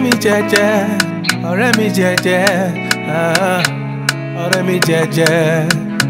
mi jẹ́jẹ́ ọ̀rẹ́ mi jẹ́jẹ́ ah, ọ̀rẹ́ mi jẹ́jẹ́.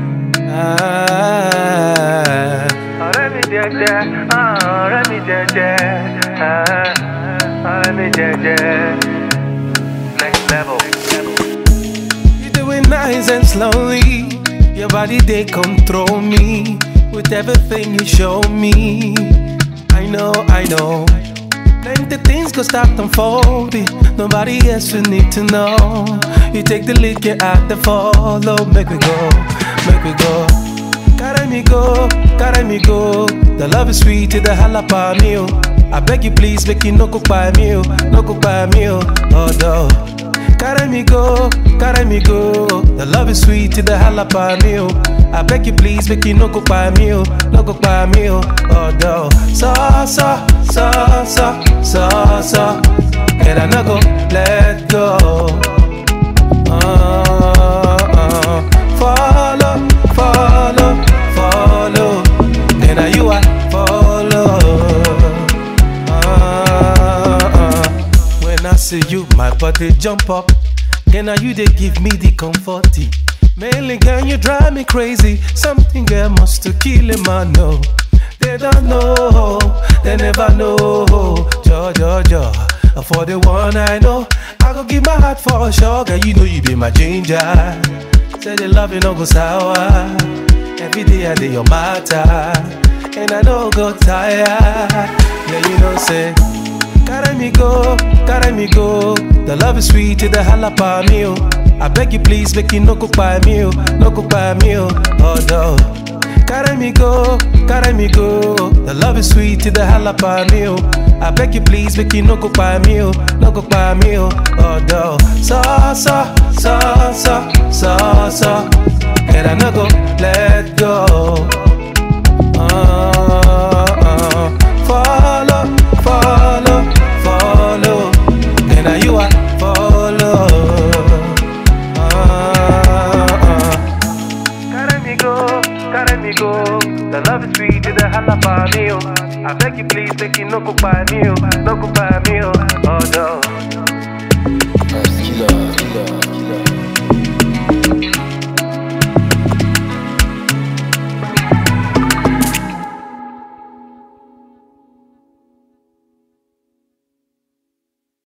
ah. ọ̀rẹ́ mi jẹ́jẹ́ ah, ọ̀rẹ́ mi jẹ́jẹ́ ah, ọ̀rẹ́ mi jẹ́jẹ́. Next level. You do it nice and slowly. Your body they control me with everything you show me. I know, I know. Plenty things go start unfolding. Nobody else will need to know. You take the lead, get out the follow. Make we go, make we go. Carry me go, carry me go. The love is sweet, the jalapeno. I beg you please, make you no cook by me, oh, no cook by me, oh, oh no. Carry me go, carry me go. The love is sweet, the jalapeno. I beg you please, make you no cook by me, oh, no cook by me, oh, oh no. So, so, so, so, so, so. And I no go let go. Uh, uh, follow, follow, follow. And now you I follow. Uh, uh. When I see you, my body jump up. And now you they give me the comfort. Mainly, girl, you drive me crazy. Something girl must to kill him, I know. They don't know, they never know. Jo, jo, jo. For the one I know, I go give my heart for sure. Girl, you know you be my ginger. Say the love you no go sour. Every day I do your matter, and I don't go tired. Yeah, you know say. Carry me go, carry me go. The love is sweet, the jalapeno. I beg you please, make you no cook by me, oh, no cook by me, oh, oh no. Carry me go, carry me go. The love is sweet, the jalapeno. I beg you please, make you no cook by me, oh, no cook by me, oh, oh no. So, so, so, so, so, so. And I no go let go. Uh, uh, follow, follow, follow. And now you are follow. Uh, uh. Carry me go, carry me go. The love is sweet, the jalapeno. I beg you please, make you no cook by me, oh, no cook by me, oh, oh no. Killer, killer.